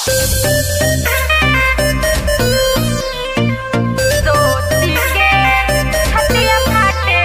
सोची के छतिया फाटे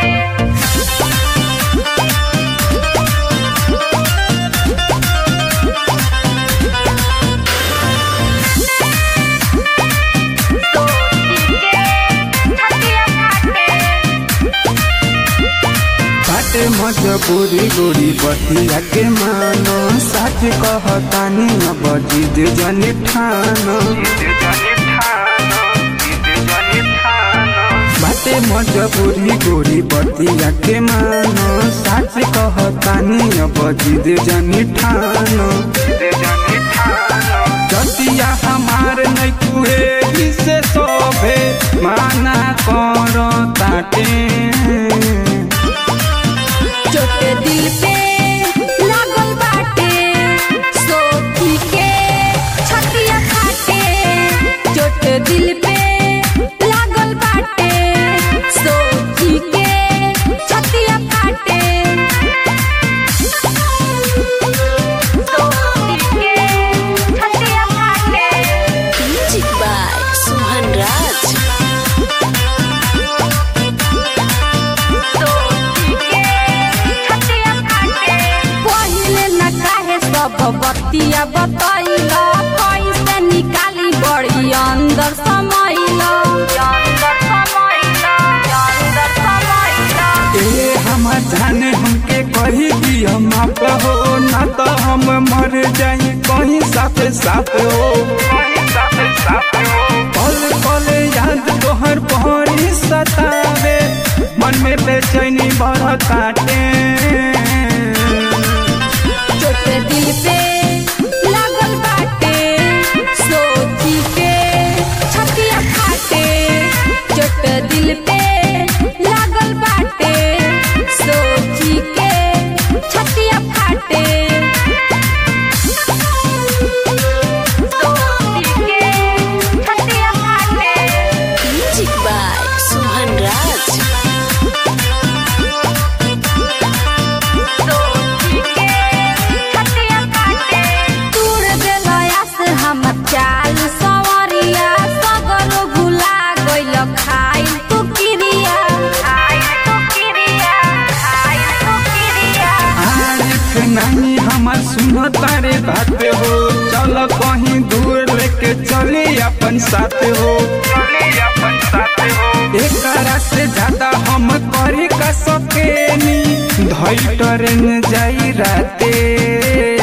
बाटे मजबूरी गोरी बतिया के मानो सच कहतानी अब जिद जनी ठानो बाटे मजबूरी गोरी बतिया के मानो सच कहतानी अब जिद जनी ठानो जतिया हमार नहीं कुहे से सोभे माना करो ताटे चोट दिल पे लागल बाटे सोची के छतिया फाटे चोट दिल पे लागल बाटे सोची के छतिया फाटे सोची के छतिया फाटे Music by Suhan Raj. पहिले न काहे सब बतिया बतैला कैसे निकाली बड़ी अंदर समैला अंदर समैला अंदर समैला ए हमर जाने हमके कही दिया माफ हो ना तो हम मर जाई कहीं साथ साथ हो पल पल याद तोहर पहरी सतावे मन में बेचैनी बड़ काटे चोट दिल पे लागल बाटे सोची के छतिया फाटे चोट दिल पे लागल बाटे सोची के छतिया फाटे सोची के छतिया फाटे Music by Suhan Raj. दूर देलया से हम चाल सवरिया सगरो भुला गइल खाइल तू किरिया खाइल तू किरिया खाइल तू किरिया आरिफ नहीं हमर सुनो तारे बात हो चल कहीं दूर लेके चली अपन साथ हो एकरा से ज्यादा हम करी का सकेनी धई ट्रेन जाई राते